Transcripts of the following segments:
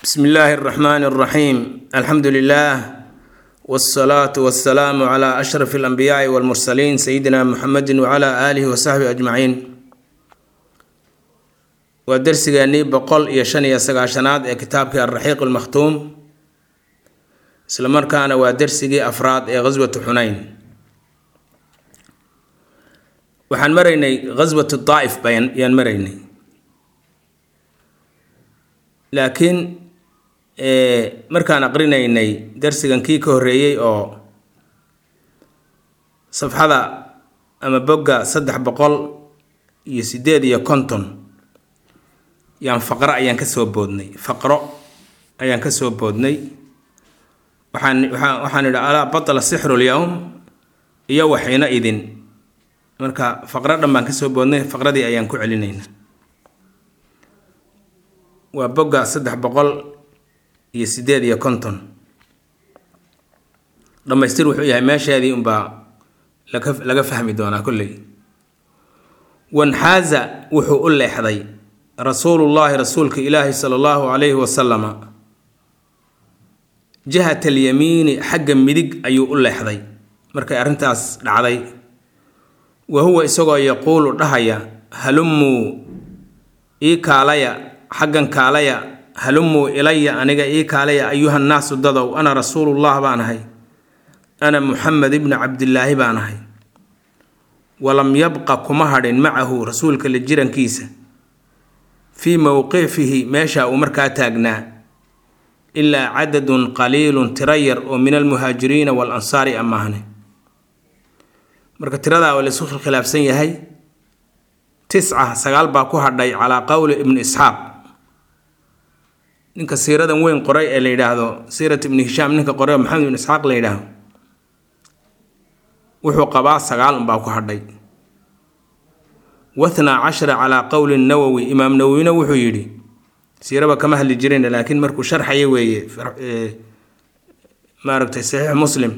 bsmi illaahi اraxmaan اraxiim alxamdu lilah wاsalaatu wasalaamu cla ashraf اlanbiyaai wاlmursaliin sayidina muxamedi wcla aalihi wasaxbihi ajmaciin waa dersigeennii boqol iyo shan iyo sagaashanaad ee kitaabkii alraxiiq اlmakhtuum isla markaana waa dersigii afraad ee ghaswatu xunayn waxaan maraynay ghaswatu daa'if bayaan maraynay laakiin markaan aqrinaynay darsigan kii ka horreeyey oo safxada ama bogga saddex boqol iyo sideed iyo konton yaan faqro ayaan ka soo boodnay faqro ayaan ka soo boodnay waxaan waaa waxaan idhi alaa batala sixru lyowm iyo waxiina idin marka faqro dhan baan ka soo boodnay faqradii ayaan ku celinaynaa waa bogga saddex boqol iyo sideed iyo konton dhammaystir wuxuu yahay meesheedii unbaa laga laga fahmi doonaa kolley wanxaaza wuxuu u leexday rasuulullaahi rasuulka ilaahi sala allahu calayhi wasalama jihat alyamiini xagga midig ayuu u leexday markay arrintaas dhacday wa huwa isagoo yaquulu dhahaya halumuu ii kaalaya xaggan kaalaya halumuu ilaya aniga ii kaalaya ayuhannaasu dadow ana rasuulullah baan ahay ana muxamed ibni cabdilaahi baan ahay walam yabqa kuma hadhin macahu rasuulka la jirankiisa fii mowqifihi meesha uu markaa taagnaa ilaa cadadun qaliilun tiro yar oo min almuhaajiriina wal ansaari amaahne marka tiradaa waa laisku khilaafsan yahay tisca sagaal baa ku hadhay calaa qowli ibni isxaaq ninka siiradan weyn qoray ee la yidhaahdo siirat ibni hishaam ninka qoray oo maxamed ibn isxaaq la yidhaahdo wuxuu qabaa sagaal unbaa ku hadhay wathnaa cashara calaa qowli nawowi imaam nawowina wuxuu yidhi siiraba kama hadli jirin laakiin markuu sharxaya weeye maaragtay saxiix muslim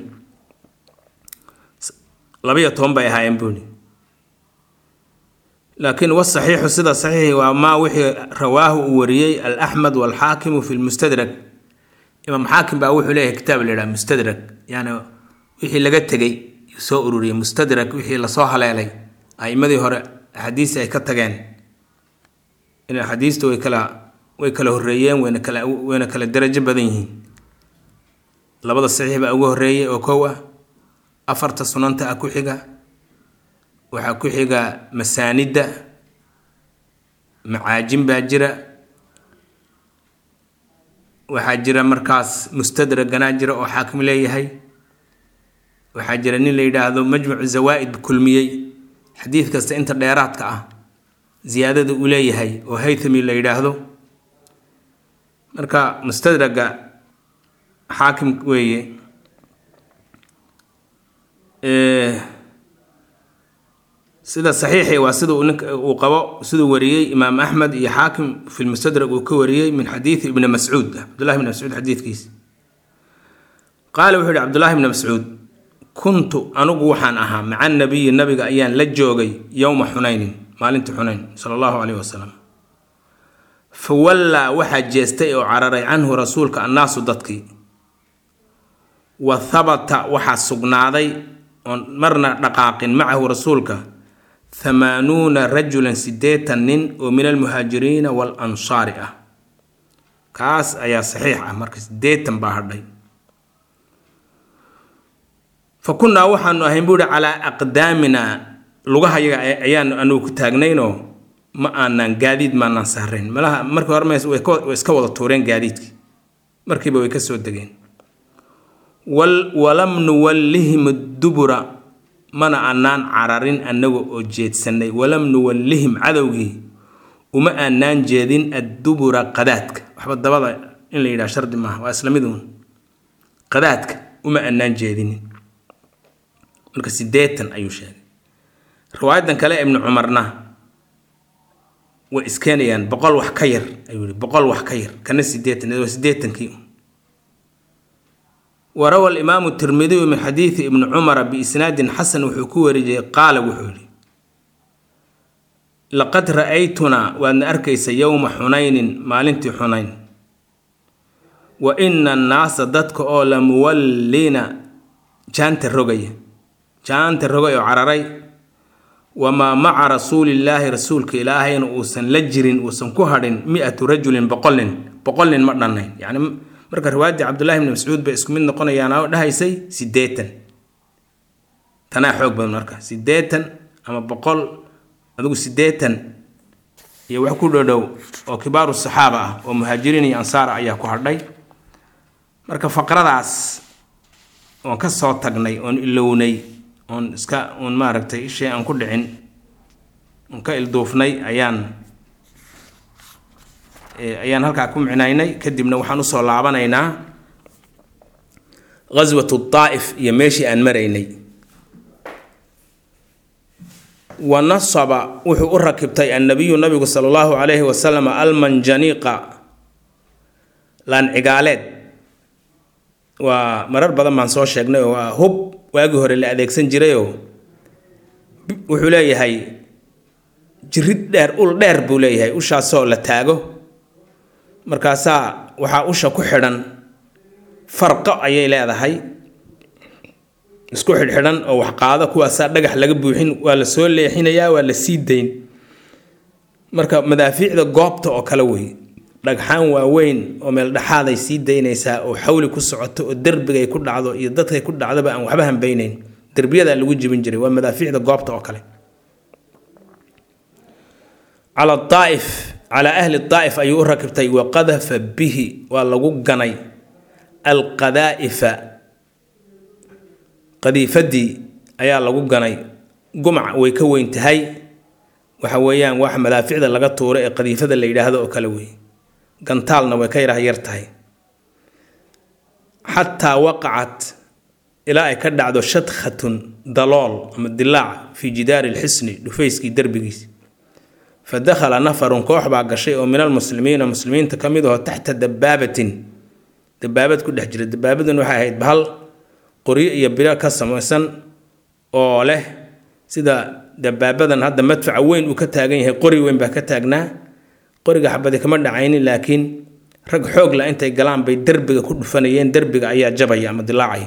labayo toban bay ahaayeen buuni laakiin wasaxiixu sida saxiixi waa maa wixii rawaahu uu wariyey alaxmed walxaakimu fi lmustadrak imaam xaakim baa wuxuu leeyahay kitaab la yidhaha mustadrak yani wixii laga tegey soo ururiyey mustadrak wixii lasoo haleelay aimadii hore axaadiisi ay ka tageen in axaadiistu way kala way kala horreeyeen wayna kala wayna kala darajo badan yihiin labada saxiix baa ugu horreeyay oo kow ah afarta sunanta ah ku xiga waxaa ku xiga masaanidda macaajin baa jira waxaa jira markaas mustadraganaa jira oo xaakim leeyahay waxaa jira nin la yidhaahdo majmucu zawaa'id kulmiyey xadiid kasta inta dheeraadka ah ziyaadada uu leeyahay oo haythami la yidhaahdo marka mustadraga xaakim weeye sida saxiixi waa sida uu qabo siduu wariyey imaam axmed iyo xaakim fi lmustadrag uu ka wariyey min xadiidi ibni mascuud cabdullahi ibni mascuud xadiidkiisa qaala wuxuu yihi cabdullahi ibni mascuud kuntu anugu waxaan ahaa maca nabiyi nabiga ayaan la joogay yowma xunaynin maalintii xunayn sala allahu caleyhi wasalam fa wallaa waxaa jeestay oo cararay canhu rasuulka annaasu dadkii wa habata waxaa sugnaaday oon marna dhaqaaqin macahu rasuulka hamaanuuna rajulan siddeetan nin oo min almuhaajiriina wal ansaari ah kaas ayaa saxiix ah marka siddeetan baa hadhay fa kunnaa waxaanu ahayn buuhi calaa aqdaaminaa lugahayaga ayaan anugu ku taagnaynoo ma aanaan gaadiid maanaan saarayn malaha markii hore way iska wada tuureen gaadiidkii markiiba way ka soo degeen walam nuwallihim dubura mana aanaan cararin annaga oo jeedsannay walam nuwallihim cadowgii uma aanaan jeedin addubura qadaadka waxba dabada in la yidhaha shardi maaha waa isla mid uun qadaadka uma aanaan jeedinin marka siddeetan ayuu sheegay riwaayadan kale ibnu cumarna way iskeenayaan boqol wax ka yar ayuu yihi boqol wax ka yar kana siddeetan waa siddeetankii warawa alimaamu tirmidiyu min xadiidi ibni cumara biisnaadin xasan wuxuu ku warijiyey qaala wuxuu yihi laqad ra'aytunaa waadna arkaysa yowma xunaynin maalintii xunayn wa ina annaasa dadka oo la muwalliina jaanta rogaya jaanta rogay oo cararay wamaa maca rasuulillaahi rasuulka ilaahayna uusan la jirin uusan ku hadhin mi-atu rajulin boqol nin boqol nin ma dhannayn yacni marka riwaayaddii cabdullahi bni mascuud bay isku mid noqonayaan oo dhahaysay siddeetan tanaa xoog badan marka siddeetan ama boqol adigu siddeetan iyo wax ku dhodhow oo kibaaru saxaaba ah oo muhaajiriin iyo ansaar ayaa ku hadhay marka faqradaas oon ka soo tagnay oon ilownay oon iska uun maaragtay ishii aan ku dhicin oon ka ilduufnay ayaan ayaan halkaa ku micnaynay kadibna waxaan usoo laabanaynaa ghaswatu daa'if iyo meeshii aan maraynay wa nasaba wuxuu u rakibtay annabiyu nabigu sala allahu calayhi wasalam almanjaniiqa laancigaaleed waa marar badan baan soo sheegnay oo waa hub waagii hore la adeegsan jirayoo wuxuu leeyahay jirid dheer ul dheer buu leeyahay ushaasoo la taago markaasaa waxaa usha ku xidhan farqo ayay leedahay isku xidhxidhan oo wax qaado kuwaasaa dhagax laga buuxin waa la soo leexinayaa waa la sii dayn marka madaafiicda goobta oo kale wey dhagxaan waaweyn oo meel dhexaaday sii daynaysaa oo xawli ku socoto oo derbigay ku dhacdo iyo dadkay ku dhacdoba aan waxba hambeynayn derbiyadaa lagu jibin jiray waa madaafiicda goobta oo kale cala daa'if calaa ahli daa'if ayuu u rakibtay wa qadafa bihi waa lagu ganay alqadaa'ifa qadiifadii ayaa lagu ganay gumac way ka weyn tahay waxa weeyaan wax madaaficda laga tuuro ee qadiifada la yidhaahdo oo kale wey gantaalna way ka yarah yar tahay xataa waqacat ilaa ay ka dhacdo shadkhatun dalool ama dilaac fii jidaari lxisni dhufayskii derbigiis fa dakhala nafarun koox baa gashay oo min almuslimiina muslimiinta ka mid aho taxta dabaabatin dabaabad ku dhex jira dabaabadan waxay ahayd bahal qoryo iyo biro ka samaysan oo leh sida dabaabadan hadda madfaca weyn uu ka taagan yahay qori weyn baa ka taagnaa qoriga xabadi kama dhacaynin laakiin rag xoog la intay galaan bay derbiga ku dhufanayeen derbiga ayaa jabaya ama dilaacaya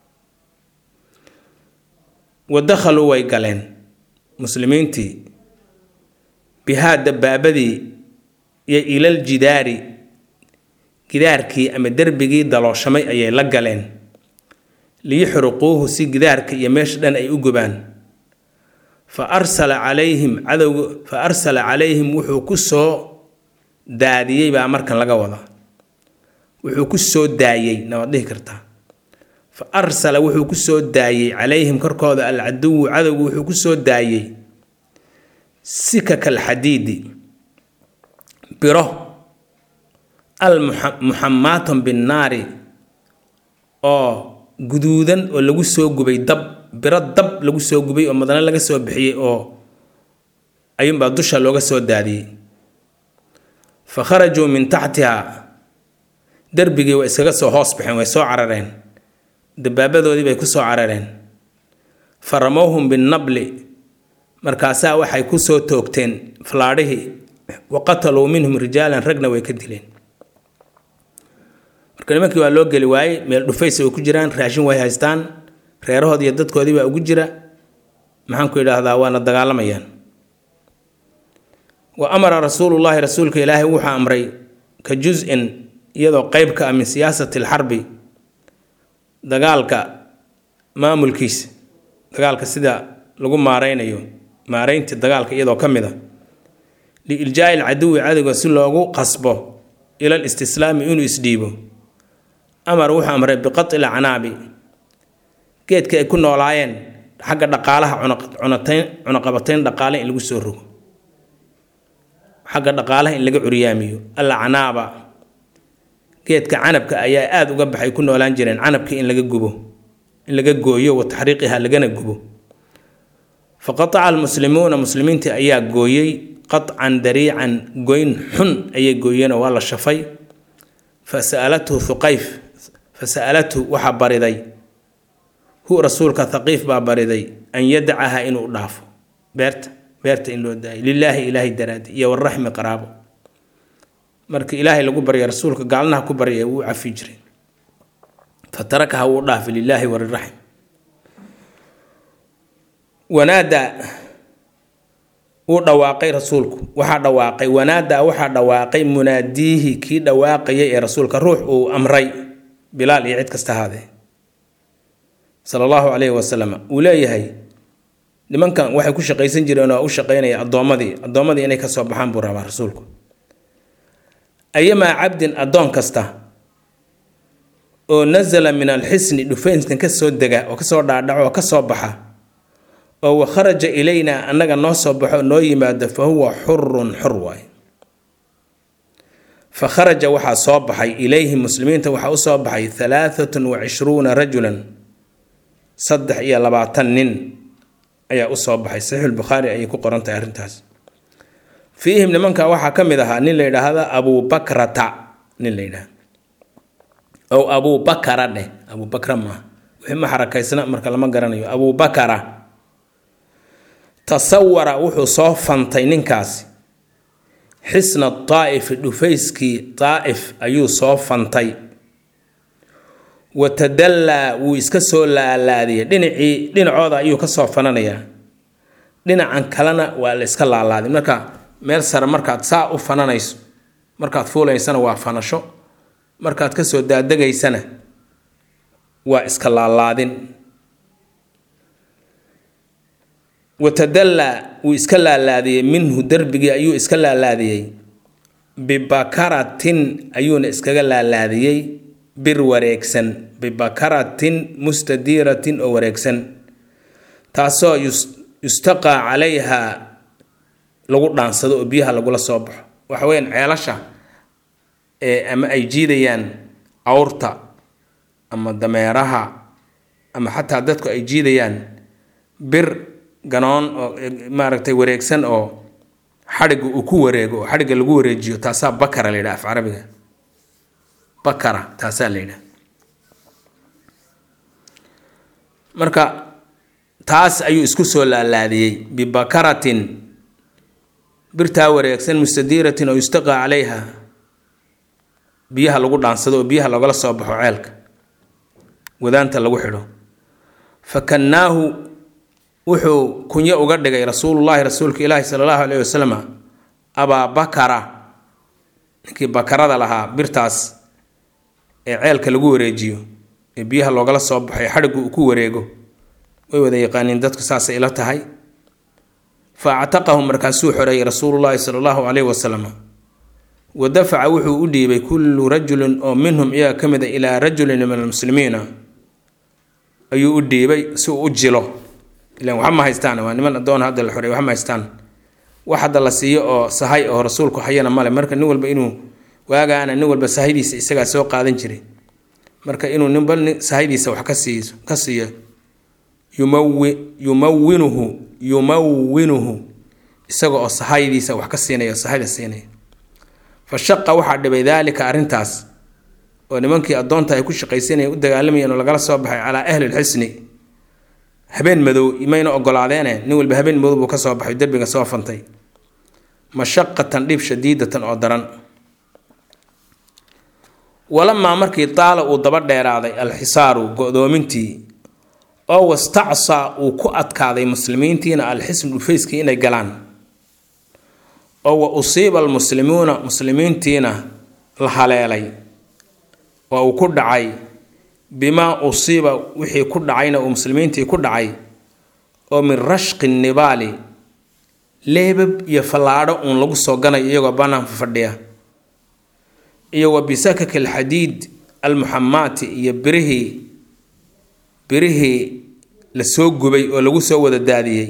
wa dakhaluu way galeen muslimiintii bihaa dabaabadii iyo ilal jidaari gidaarkii ama derbigii dalooshamay ayay la galeen liyuxriquuhu si gidaarka iyo meesha dhan ay u gubaan fa arsala calayhim cadowga fa arsala calayhim wuxuu ku soo daadiyey baa markan laga wadaa wuxuu ku soo daayey nawaad dhihi kartaa fa arsala wuxuu ku soo daayey calayhim korkooda alcaduwu cadowgu wuxuu ku soo daayey sikaka alxadiidi biro almuxammaatan binnaari oo guduudan oo lagu soo gubay dab biro dab lagu soo gubay oo madane laga soo bixiyey oo ayuunbaa dusha looga soo daadiyey fa kharajuu min taxtiha derbigii way iskaga soo hoos baxeen way soo carareen dabaabadoodii bay ku soo carareen fa ramowhum binnabli markaasaa waxay ku soo toogteen falaadhihii wa qataluu minhum rijaalan ragna way ka dileen marka nimankii waa loo geli waayey meel dhufaysa way ku jiraan raashin way haystaan reerahoodii iyo dadkoodii baa ugu jira maxaanku idhaahdaa waana dagaalamayaan wa amara rasuulullaahi rasuulka ilaahay wuxuu amray ka jus-in iyadoo qeyb ka ah min siyaasati alxarbi dagaalka maamulkiisa dagaalka sida lagu maareynayo maareyntii dagaalka iyadoo ka mid a liiljaa'i alcaduwi cadowga si loogu qasbo ila listislaami inuu isdhiibo amar wuxuu amray biqati lacnaabi geedka ay ku noolaayeen xagga dhaqaalaha cunatayn cunaqabatayn dhaqaale in lagu soo rogo xagga dhaqaalaha in laga curyaamiyo alacnaaba geedka canabka ayaa aada uga baxay ku noolaan jireen canabkii in laga gubo in laga gooyo wa taxriiqiha lagana gubo fa qataca almuslimuuna muslimiintii ayaa gooyey qatcan dariican goyn xun ayay gooyeenoo waa la shafay fa sa'alathu thuqayf fa sa'alathu waxaa bariday hu rasuulka thaqiif baa bariday an yadacaha inuu dhaafo beerta beerta in loo daayo lilaahi ilaahay daraadi iyo waraxmi qaraabo markii ilaahay lagu barya rasuulka gaalnaha ku barya wuu cafi jiray fa tarakaha wuu dhaafay lilaahi waliraxim wanaadaa wuu dhawaaqay rasuulku waxaa dhawaaqay wanaadaa waxaa dhawaaqay munaadiihi kii dhawaaqayay ee rasuulka ruux uu amray bilaal iyo cid kasta ahaadee sala allahu calayhi wasalam uu leeyahay nimankan waxay ku shaqaysan jireen oo u shaqaynaya addoommadii addoommadii inay ka soo baxaan buu rabaa rasuulku ayamaa cabdin addoon kasta oo nasala min alxisni dhufaynskan ka soo dega oo kasoo dhaadhaco oo ka soo baxa oo wa kharaja ilaynaa annaga noo soo baxo noo yimaado fa huwa xurun xur waay fa kharaja waxaa soo baxay ilayhi muslimiinta waxaa u soo baxay halaaatun wa cishruuna rajulan saddex iyo labaatan nin ayaa u soo baxay saxiixulbukhaari ayay ku qoran tahay arrintaas fiihim nimanka waxaa ka mid ahaa nin la yidhaahda abuubakrata nin la yidhahda ow abuubakara dheh abuubakra maaha wixii ma xarakaysna marka lama garanayo abuubakara tasawara wuxuu soo fantay ninkaasi xisna daa'ifi dhufayskii daa'if ayuu soo fantay watadallaa wuu iska soo laalaadiyay dhinacii dhinacooda ayuu ka soo fananayaa dhinacan kalena waa la iska laalaaday marka meel sare markaad saa u fananayso markaad fuulaysana waa fanasho markaad kasoo daadegaysana waa iska laalaadin watadallaa wuu iska laalaadiyey minhu derbigii ayuu iska laalaadiyey bibakaratin ayuuna iskaga laalaadiyey bir wareegsan bibakaratin mustadiiratin oo wareegsan taasoo yustaqaa calayha lagu dhaansado oo biyaha lagula soo baxo waxa weyaan ceelasha ee ama ay jiidayaan awrta ama dameeraha ama xataa dadku ay jiidayaan bir ganoon oo maaragtay wareegsan oo xadhigga uu ku wareego oo xadhigga lagu wareejiyo taasaa bakara la yidhaha af carabiga bakara taasaa la yidhaha marka taas ayuu isku soo laalaadiyey bibakaratin birtaa wareegsan mustadiiratin oo yustaqaa calayha biyaha lagu dhaansado oo biyaha lagala soo baxo ceelka wadaanta lagu xidho fakannaahu wuxuu kunyo uga dhigay rasuulullaahi rasuulka ilaahi sala allahu caleyhi wasalam abaa bakara ninkii bakarada lahaa birtaas ee ceelka lagu wareejiyo ee biyaha loogala soo baxo ee xadhiggu uu ku wareego way wada yaqaaniin dadku saasay ila tahay fa actaqahu markaasuu xoreeyey rasuulullaahi sala allahu caleyhi wasalam wa dafaca wuxuu u dhiibay kullu rajulin oo minhum iyaga ka mid a ilaa rajulin min almuslimiina ayuu u dhiibay si uu u jilo ilan waxa ma haystaan waa niman adoon hadda la xoreey waxa ma haystaan wax hadda la siiyo oo sahay oo rasuulku hayana male marka nin walba inuu waagaana nin walba sahaydiisa isagaa soo qaadan jiray marka inuu ninba sahaydiisa wax ka siiyo ka siiyo yumawi yumawinuhu yumawinuhu isaga oo sahaydiisa wax ka siinaya sahayda siinaya fa shaqa waxaa dhibay daalika arrintaas oo nimankii addoonta ay ku shaqaysanayeen u dagaalamayeen oo lagala soo baxay calaa ahli lxisni habeen madow mayna ogolaadeene nin walba habeen madow buu ka soo baxay derbiga soo fantay mashaqatan dhib shadiidatan oo daran walamaa markii taala uu daba dheeraaday alxisaaru go-doomintii oo wastacsaa uu ku adkaaday muslimiintiina alxisn dhufayskii inay galaan oo wa usiiba almuslimuuna muslimiintiina la haleelay oo uu ku dhacay bimaa usiiba wixii ku dhacayna uu muslimiintii ku dhacay oo min rashqi nibaali leebab iyo fallaadho uun lagu soo ganayo iyagoo banaanka fadhiya iyo wa bisakaki alxadiid almuxamaati iyo birihii birihii la soo gubay oo lagu soo wada daadiyey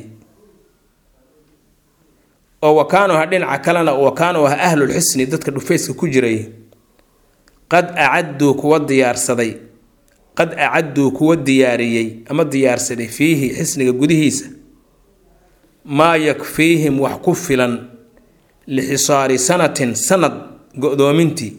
oo wakaanuha dhinaca kalena wakaanuha ahlulxisni dadka dhufayska ku jiray qad acadduu kuwa diyaarsaday qad acadduu kuwa diyaariyey ama diyaarsaday fiihi xisniga gudihiisa maa yakfiihim wax ku filan lixisaari sanatin sanad go-doomintii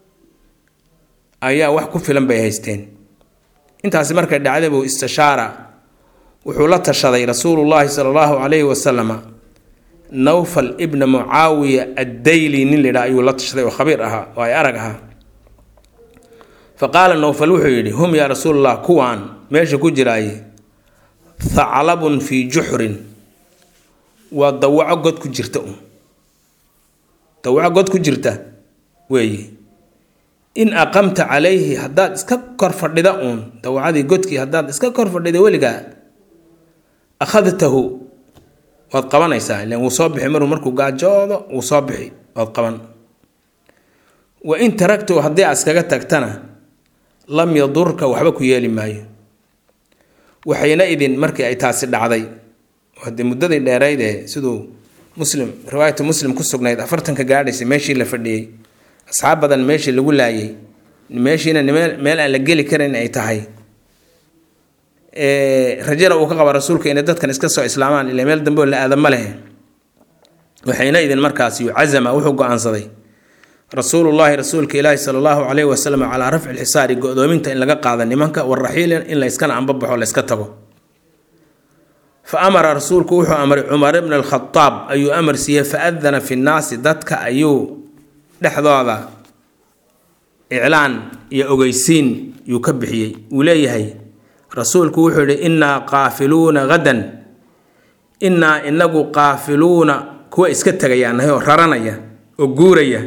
ayaa wax ku filan bay haysteen intaasi markay dhacday buu istishaara wuxuu la tashaday rasuulullaahi sala allahu calayhi wasalama nawfal ibna mucaawiya addayli nin la yidhaha ayuu la tashaday oo khabiir ahaa oo ay arag ahaa fa qaala nawfal wuxuu yidhi hum yaa rasuulallah kuwaan meesha ku jiraaye thaclabun fii juxrin waa dawaco god ku jirta un dawaco god ku jirta weeye in aqamta calayhi haddaad iska kor fadhida uun dawacadii godkii haddaad iska kor fadhida weligaa akhadtahu waad qabanaysaa ilan wuu soo bixi maruu markuu gaajoodo wuu soo bixi waad qaban wa in taragtahu haddii aad iskaga tagtana lam yadurka waxba ku yeeli maayo waxayna idin markii ay taasi dhacday hadee muddadii dheerayd ee siduu muslim riwaayatu muslim ku sugnayd afartanka gaadhaysay meeshii la fadhiyey asxaab badan meeshii lagu laayay meeshiina meel aan la geli karin ay tahay rajana uu ka qaba rasuulka inay dadkan iska soo islaamaan ila meel dambe oo la aadama leh waxayna idin markaas yucazama wuxuu go-aansaday rasuulullaahi rasuulka ilaahi sala allahu calayhi wasalam calaa rafci lxisaari go-doominta in laga qaada nimanka waraxiilin in layskana anbabaxo layska tago fa amara rasuulku wuxuu amray cumar ibna alkhadaab ayuu amar siiyey fa adana fi nnaasi dadka ayuu dhexdooda iclaan iyo ogeysiin yuu ka bixiyey uu leeyahay rasuulku wuxuu yihi innaa qaafiluuna hadan innaa inagu qaafiluuna kuwa iska tegayaanahay oo raranaya oo guuraya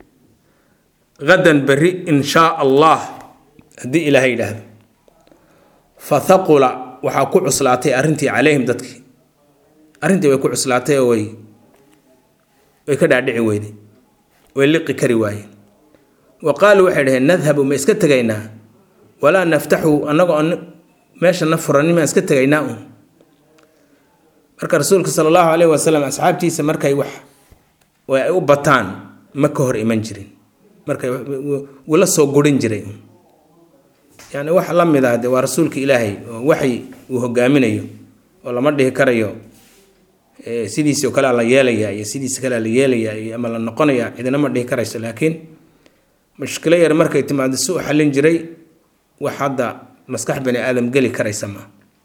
hadan berri in shaa allah haddii ilaahay yidhaahdo fa thaqula waxaa ku cuslaatay arrintii calayhim dadkii arrintii way ku cuslaatay oo way way ka dhaadhici weyday way liqi kari waayeen wa qaaluu waxay dhaheen nadhabu ma iska tegaynaa walaa naftaxu annagoo meeshana furanin maan iska tegaynaa un marka rasuulka sala allahu caleyhi wasalam asxaabtiisa markay wax way ay u bataan ma ka hor iman jirin markay wuu la soo gurin jiray yani wax la mid ah de waa rasuulka ilaahay oo waxay uu hogaaminayo oo lama dhihi karayo sidiisi oo kale la yeelayaa iyo sidiisi kale la yeelayaa iyo ama la noqonayaa cidina ma dhihi karayso laakiin mushkilo yar markay timaado si u xallin jiray wax hadda maskax bani aadam geli karaysa ma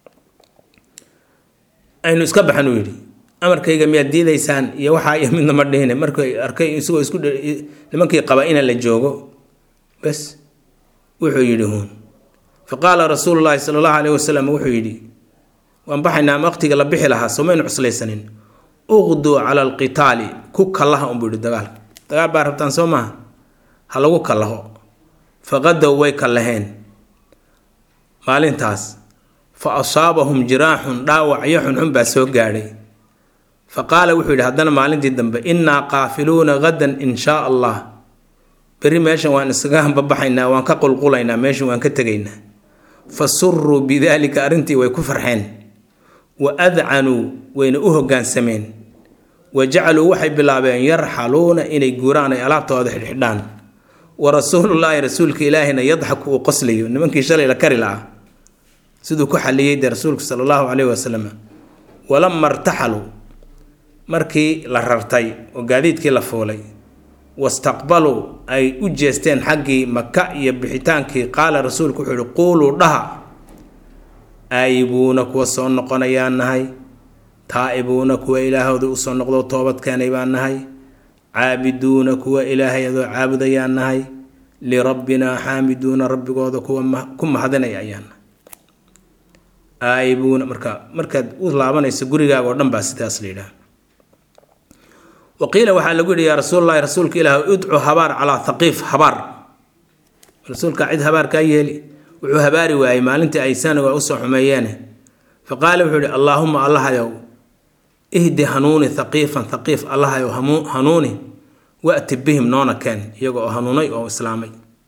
aynu iska baxan uu yidhi amarkayga miyaad diidaysaan iyo waxaa iyo midna ma dhihine markay arkay isagoo isku nimankii qaba ina la joogo bas wuxuu yidhi huun fa qaala rasuulu llaahi sala allahu caleyhi wasalam wuxuu yidhi waan baxaynaa ama waqtiga la bixi lahaa somaynu cuslaysanin uqduu cala alqitaali ku kallaha unbuu yidhi dagaalka dagaal baa rabtaan soo maaha ha lagu kallaho faqadow way kallaheen maalintaas fa asaabahum jiraaxun dhaawacyo xunxun baa soo gaadhay fa qaala wuxuu yidhi haddana maalintii dambe innaa qaafiluuna hadan in shaa allah berri meeshan waan iskaga hambabaxaynaa waan ka qulqulaynaa meeshan waan ka tegaynaa fa suruu bidaalika arrintii way ku farxeen wa adcanuu wayna u hoggaansameen wa jacaluu waxay bilaabeen yarxaluuna inay guuraan ay alaabtooda xidhxidhaan wa rasuulullaahi rasuulka ilaahina yadxaku uu qoslayo nimankii shalay la kari lahaa siduu ku xalliyey dee rasuulka sala allahu caleyhi wasalam walama irtaxaluu markii la rartay oo gaadiidkii la fuulay wastaqbaluu ay u jeesteen xaggii maka iyo bixitaankii qaala rasuulku wuxuu yihi quuluu dhaha aayibuuna kuwa soo noqonayaan nahay taa'ibuuna kuwa ilaahooda usoo noqdo toobad keenay baan nahay caabiduuna kuwa ilaahay adoo caabudayaan nahay lirabbinaa xaamiduuna rabbigooda kuwa ku mahadinaya ayaan nahay aayibuuna marka markaad u laabanayso gurigaaga oo dhan baa sidaas la yidhaha waqiila waxaa lagu yidhi yaa rasuulalahi rasuulka ilaah idcu habaar calaa thaqiif habaar rasuulka cid habaar kaa yeeli wuxuu habaari waayey maalintii ay sanaga usoo xumeeyeene fa qaala wuxuu yihi allaahuma allahayow ihdi hanuuni thaqiifan thaqiif allahayow hanuuni wa'ti bihim noona keen iyaga oo hanuunay oo islaamay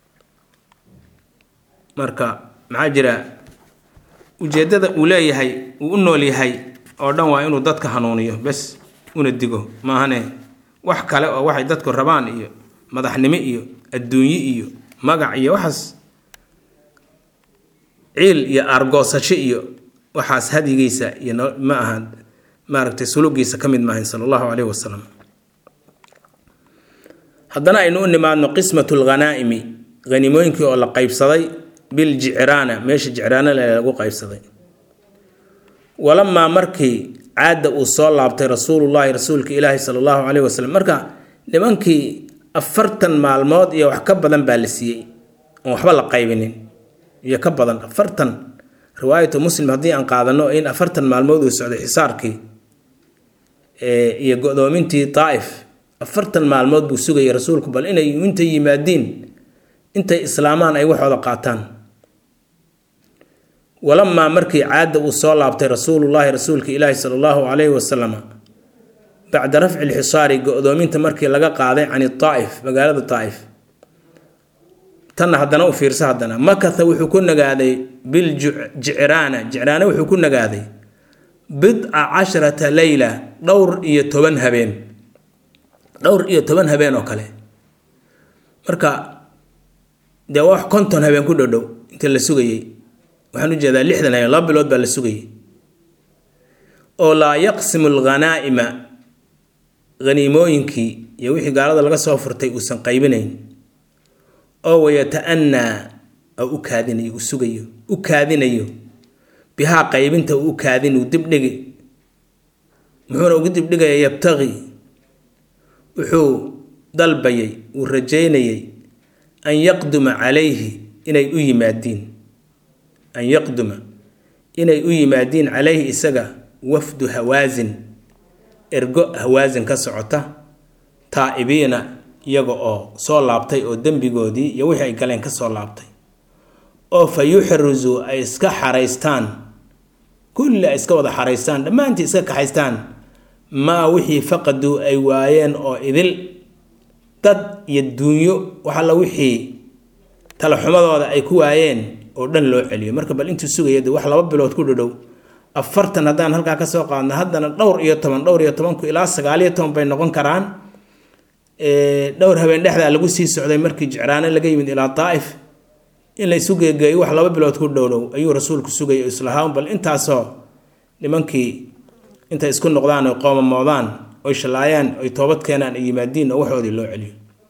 marka maxaa jira ujeeddada uu leeyahay uu u nool yahay oo dhan waa inuu dadka hanuuniyo bes una digo maahane wax kale oo waxay dadku rabaan iyo madaxnimo iyo adduunye iyo magac iyo waxaas ciil iyo aargoosasho iyo waxaas hadigiisa iyo ma aha maaragtay sulugiisa ka mid maahayn sala allahu caleyhi wasalam haddana aynu u nimaadno qismatu lghanaa'imi hanimooyinkii oo la qaybsaday biljicraana meesha jicraana le lagu qaybsaday walamaa markii caada uu soo laabtay rasuulullaahi rasuulka ilaahi sala allahu caleyhi wasalam marka nimankii afartan maalmood iyo wax ka badan baa la siiyey oon waxba la qaybinin iyo ka badan afartan riwaayatu muslim haddii aan qaadano in afartan maalmood uu socday xisaarkii iyo go-doomintii daa'if afartan maalmood buu sugayay rasuulku bal inay intay yimaadiin intay islaamaan ay waxooda qaataan walamaa markii caada uu soo laabtay rasuulullaahi rasuulka ilaahi sala allahu calayhi wasalam bacda rafci lxisaari go-doominta markii laga qaaday can daa'if magaalada daa'if tanna haddana u fiirsa haddana makatha wuxuu ku nagaaday biljicraana jicraana wuxuu ku nagaaday bidca casharata leyla dhowr iyo toban habeen dhowr iyo toban habeen oo kale marka dee wax konton habeen ku dhodhow inta la sugayey waxaan u jeedaa lixdan habeen laba bilood baa la sugayay oo laa yaqsimu alghanaa'ima haniimooyinkii iyo wixii gaalada laga soo furtay uusan qaybinayn oo wayata-anaa oo u kaadinayo u sugayo u kaadinayo bihaa qaybinta uu u kaadin uu dibdhigi muxuuna ugu dibdhigaya yabtaqi wuxuu dalbayay uu rajaynayay an yaqduma calayhi inay u yimaadiin an yaqduma inay u yimaadiin calayhi isaga wafdu hawaasin ergo hawaasin ka socota taa'ibiina iyaga oo soo laabtay oo dembigoodii iyo wixii ay galeen ka soo laabtay oo fa yuxrisu ay iska xaraystaan kulli ay iska wada xaraystaan dhammaantii iska kaxaystaan maa wixii faqaduu ay waayeen oo idil dad iyo duunyo wax alla wixii talaxumadooda ay ku waayeen oo dhan loo celiyo marka bal intuu sugaya de wax laba bilood ku dhodhow afartan haddaan halkaa kasoo qaadno haddana dhowr iyo toban dhowr iyo tobanku ilaa sagaaliyo toban bay noqon karaan dhowr habeen dhexdaa lagu sii socday markii jicraane laga yimid ilaa daa'if in la isu geegeeyo wax laba bilood ku dhowdhow ayuu rasuulku sugayay islahaa bal intaasoo nimankii intay isku noqdaan oy qoomamoodaan oy shallaayaan oy toobad keenaan ay yimaadiin oo waxoodii loo celiyo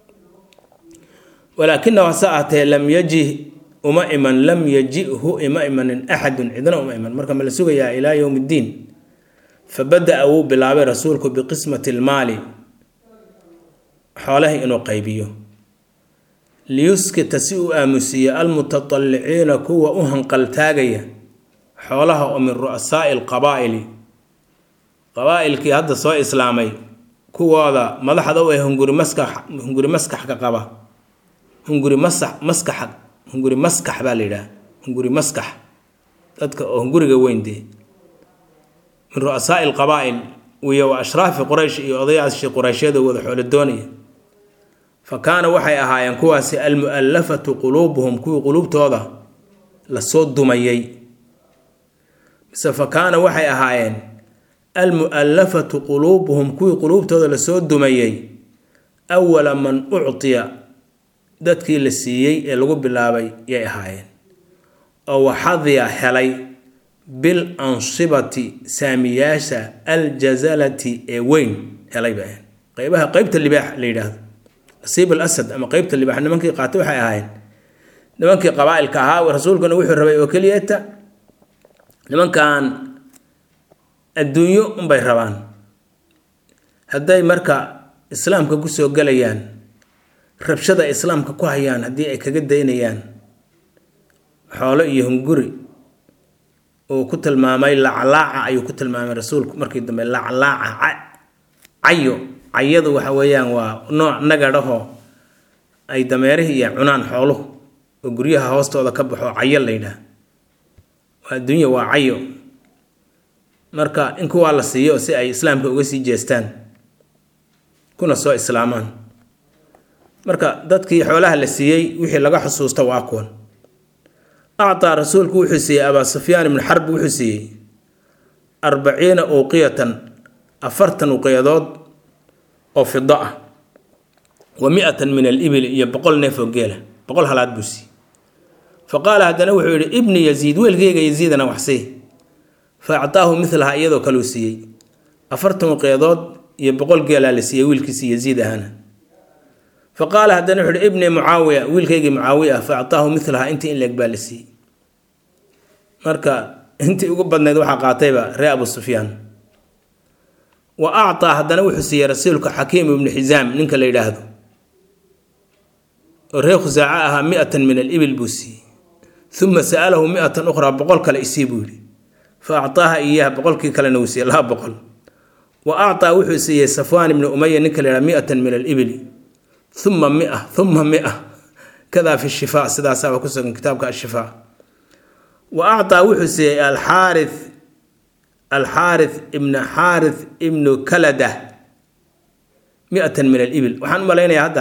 walaakinahu hase ahatee lam yajih uma iman lam yajihu ima imanin axadun cidna uma iman marka ma la sugayaa ilaa yowm ddiin fa bada-a wuu bilaabay rasuulku biqismati lmaali xoolaha inuu qaybiyo liyuskita si uu aamusiiyo almutataliciina kuwa u hanqaltaagaya xoolaha oo min ru'asaa'i alqabaa'ili qabaa-ilkii hadda soo islaamay kuwooda madaxda u ah hunguri maskax hunguri maskaxka qaba hunguri masax maskaxa hunguri maskax baa la yidhaha hunguri maskax dadka oo hunguriga weyndee min ru'asaa'i alqabaa'il iyo wa ashraafi quraysh iyo odayaashii qurayshyada wada xoolo doonaya fa kaana waxay ahaayeen kuwaasi almu'allafatu quluubuhum kuwii quluubtooda lasoo dumayay mise fa kaana waxay ahaayeen almu'allafatu quluubuhum kuwii quluubtooda lasoo dumayay awala man uctiya dadkii la siiyey ee lagu bilaabay yay ahaayeen oo waxadiya helay bil ansibati saamiyaasha aljazalati ee weyn helay bay ahayn qeybaha qeybta libaax la yidhaahdo nasiib al asad ama qeybta libaax nimankii qaatay waxay ahaayeen nimankii qabaa-ilka ahaa rasuulkuna wuxuu rabay oo keliyata nimankan adduunyo unbay rabaan hadday marka islaamka kusoo gelayaan rabshada islaamka ku hayaan haddii ay kaga daynayaan xoolo iyo hunguri uu ku tilmaamay laclaaca ayuu ku tilmaamay rasuulku markii dambe laclaaca cayo cayadu waxa weeyaan waa nooc nagadhahoo ay dameerihii iyo cunaan xooluhu oo guryaha hoostooda ka baxo cayo la yidhaah waa adduunya waa cayo marka in kuwaa la siiyo si ay islaamka uga sii jeestaan kuna soo islaamaan marka dadkii xoolaha la siiyey wixii laga xusuusta waa kuwan actaa rasuulku wuxuu siiyey abaa sufyaan ibnu xarb wuxuu siiyey arbaciina uqiyatan afartan uqiyadood oo fido ah wa mi-atan min alibili iyo boqol neef oo geela boqol halaad buu siiyey fa qaala haddana wuxuu yidhi ibni yaziid weelkeyga yaziidana waxsii fa actaahu milaha iyadoo kaleu siiyey afartan uqiyadood iyo boqol geelaa la siiyey wiilkiisi yaziid ahana fa qaala haddana wuxu uhi ibni mucaawiya wiilkaygii mucaawiya ah fa actaahu milaha intii in leeg baa la siiyey marka intii ugu badnayd waxaa qaatayba ree abu sufyaan wa actaa haddana wuxuu siiyey rasuulka xakiim ibnu xisaam ninka la yidhaahdo oo reer khusaaco ahaa mi-atan min alibil buu siiyey uma sa'alahu mi-atan ukhraa boqol kale isii buu yidhi fa actaaha iyaha boqolkii kalena uu siiyey laba boqol wa actaa wuxuu siiyey safwaan ibnu umaya ninka la yidhaha mi-atan min alibili uma mia uma mia kadaa fi shifaa sidaasaaba ku sugan kitaabka ashifaa wa actaa wuxuu siiyey alxaarith alxaarith ibna xaarith ibnu kalada mi-atan min alibil waxaan u malaynayaa hadda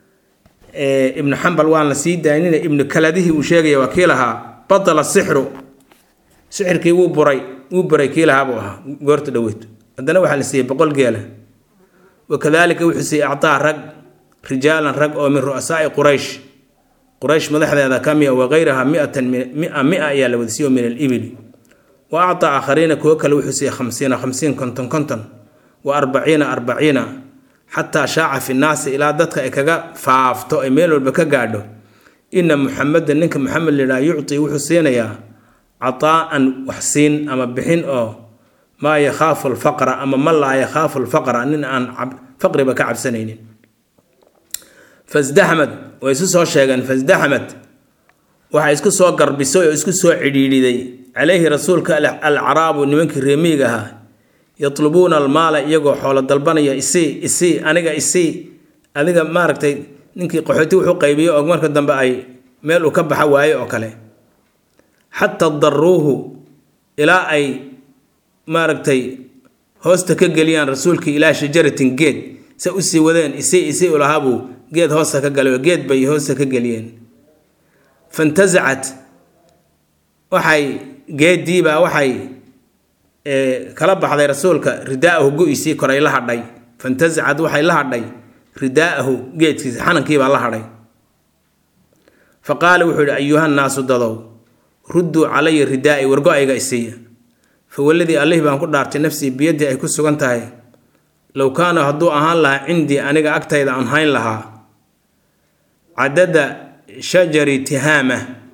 ibnu xambal waan la sii daynina ibnu kaladihii uu sheegaya waa kii lahaa batala sixru sixirkii wuu buray wuu buray kii lahaa buu ahaa goorta dhoweyto haddana waxaa la siiyey boqol geela wakadalika wuxuu siiyey actaa rag rijaalan rag oo min ru'asaai quraysh quraysh madaxdeeda ka mia wakayraha miatan mia mia ayaa la wadasiiyo min alibili wa actaa aakhariina kuwo kale wuxuu siiyey khamsiina khamsiin konton konton wa arbaciina arbaciina xataa shaaca fi nnaasi ilaa dadka ay kaga faafto ay meel walba ka gaadho ina muxamedan ninka muxamed layidhaha yucti wuxuu siinayaa cataa-an waxsiin ama bixin oo maa yakhaafu alfaqra ama man laa yakhaafu alfaqra nin aan faqriba ka cabsanaynin fasdaxmad way isu soo sheegeen fasdaxmad waxaa isku soo garbisay oo isku soo cidhiidhiday calayhi rasuulka alcaraabu nimankii reemiyiga ahaa yatlubuuna almaala iyagoo xoolo dalbanaya isii isii aniga isii adiga maaragtay ninkii qaxooti wuxuu qaybiyo oo marka dambe ay meel uu ka baxa waaye oo kale xataa daruuhu ilaa ay maaragtay hoosta ka geliyaan rasuulkii ilaa shajaratin geed se usii wadeen isii isii ulahaabuu geed hoosta ka galay oo geed bay hoosta ka geliyeen fantasacat waxay geediibaa waxay kala baxday rasuulka ridaahu go-isii koray la hadhay fantasacad waxay la hadhay ridaahu geedkiisa xanankiibaa la hadhay fa qaala wuxuu yihi ayuhannaasu dadow rudduu calaya ridaai wargo-ayga isiiya fa waladii allihii baan ku dhaartay nafsii biyaddii ay ku sugan tahay low kaana hadduu ahaan lahaa cindii aniga agtayda aan hayn lahaa cadada shajari tihaama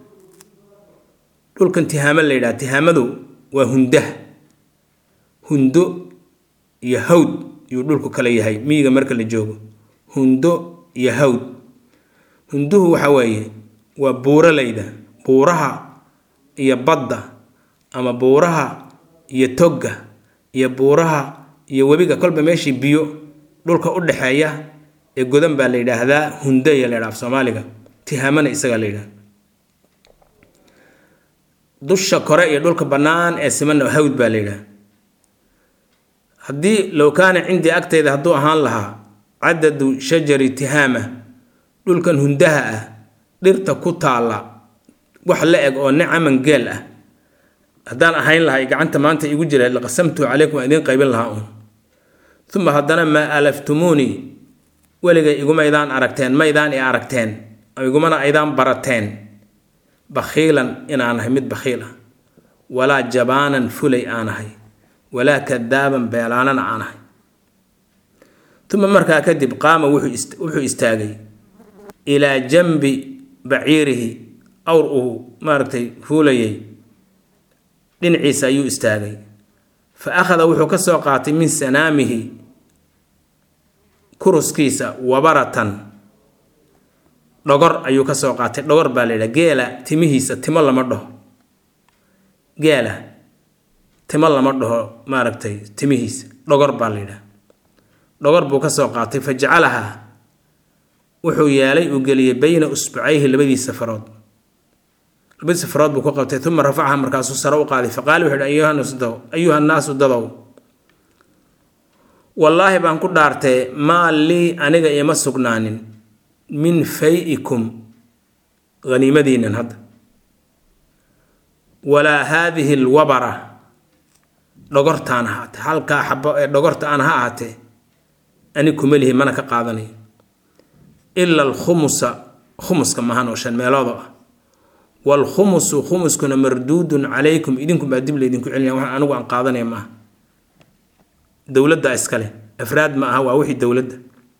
dhulkan tihaamo la yidhaha tihaamadu waa hundah hundo iyo hawd yuu dhulku kala yahay miyiga marka la joogo hundo iyo hawd hunduhu waxa weeye waa buuralayda buuraha iyo badda ama buuraha iyo togga iyo buuraha iyo webiga kolba meeshii biyo dhulka u dhexeeya ee godan baa la yidhaahdaa hundaya la yidhaha af soomaaliga tihaamana isagaa la yidhaha dusha kore iyo dhulka bannaan ee simanna hawd baa la yidhaha haddii low kaana cindii agtayda hadduu ahaan lahaa cadadu shajari tihaama dhulkan hundaha ah dhirta ku taalla wax la eg oo nicaman geel ah haddaan ahayn lahay gacanta maanta igu jira laqasamtuhu calaykum waan idiin qaybin lahaa uun uma haddana maa alaftumuunii weligay igumaydaan aragteen maydaan i aragteen igumana aydaan barateen bakhiilan inaanahay mid bakhiil ah walaa jabaanan fulay aanahay walaa kadaaban beelaanana aanahay uma markaa kadib qaama wuxuu istaagay ilaa janbi baciirihi awr uu maaragtay fuulayay dhinaciisa ayuu istaagay fa akhada wuxuu ka soo qaatay min sanaamihi kuruskiisa wabaratan dhogor ayuu ka soo qaatay dhogor baa la yidhaha geela timihiisa timo lama dhaho geela timo lama dhaho maaragtay timihiisa dhogor baa la yidhaha dhogor buu ka soo qaatay fa jacalahaa wuxuu yeelay uu geliyey bayna usbucayhi labadiisa farood labadiisa farood buu ku qabtay uma rafacaha markaasuu sare u qaaday faqaala wuxuu yihi ayuha nnaasu dadow wallaahi baan ku dhaartee maa lii aniga ima sugnaanin min fay-ikum haniimadiinan hadda walaa haadihi alwabara dhogortaan ahaatee halkaa xabo ee dhogorta aan ha ahaatee ani kuma lihi mana ka qaadanayo ila alkhumusa khumuska maahan oo shan meeloodo ah waalkhumusu khumuskuna marduudun calaykum idinkunbaa dib laydinku celinaya waxaan anigu aan qaadanaya maaha dowladda iskale afraad ma aha waa wixii dowladda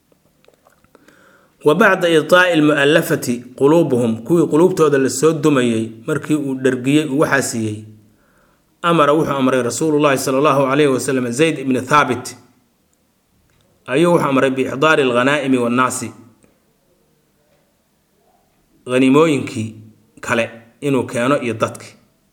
wa bacda iطaa'i almu'allafati quluubuhum kuwii quluubtooda lasoo dumayey markii uu dhargiyey uu waxaa siiyey amara wuxuu amray rasuulu llaahi sala allahu calayhi wasalam zayd ibni thaabit ayuu wuxuu amray biixdaari alghanaa'imi wannaasi haniimooyinkii kale inuu keeno iyo dadki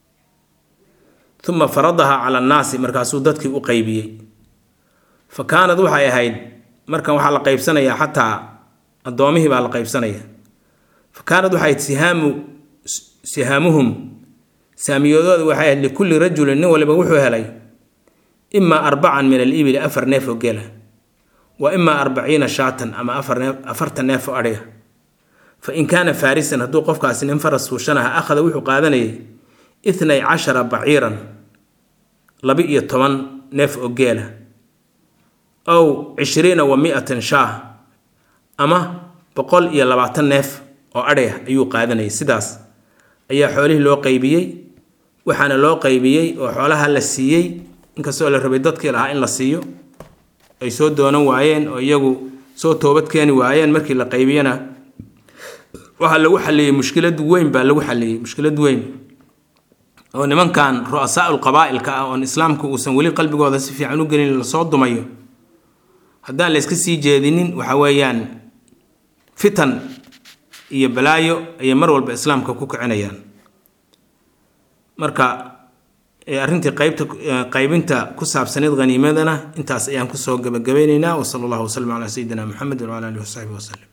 uma faradaha cala annaasi markaasuu dadkii u qeybiyey fa kaanad waxay ahayd markan waxaa la qeybsanayaa xataa addoomihii baa la qeybsanaya fa kaanad waxay ahayd sihaamu sihaamuhum saamiyadooda waxay ahayd likulli rajulin nin waliba wuxuu helay imaa arbacan min alibili afar neef oo gela wa imaa arbaciina shaatan ama afartan neef oo adhiga fa in kaana faarisan hadduu qofkaasi nin faras fuushanaha akhada wuxuu qaadanayay itnay cashara baciiran laba-iyo toban neef oo geela ow cishriina wa mi-atan shaah ama boqol iyo labaatan neef oo adhiga ayuu qaadanayay sidaas ayaa xoolihii loo qeybiyey waxaana loo qeybiyey oo xoolaha la siiyey inkastoo la rabay dadkii lahaa in la siiyo ay soo doonan waayeen oo iyagu soo toobad keeni waayeen markii la qaybiyana waxaa lagu xaliyey mushkilad weyn baa lagu xaliyey mushkilad weyn oo nimankan ru'asaa'ul qabaa'ilka ah oon islaamku uusan weli qalbigooda si fiican u gelin lasoo dumayo haddaan la iska sii jeedinin waxa weeyaan fitan iyo balaayo ayay mar walba islaamka ku kicinayaan marka arrintii qaybta qaybinta ku saabsaneyd haniimadana intaas ayaan kusoo gabagabaynaynaa wasala allahu wasalam calaa sayidina muxamed wacala alihi wasaxbihi wasalem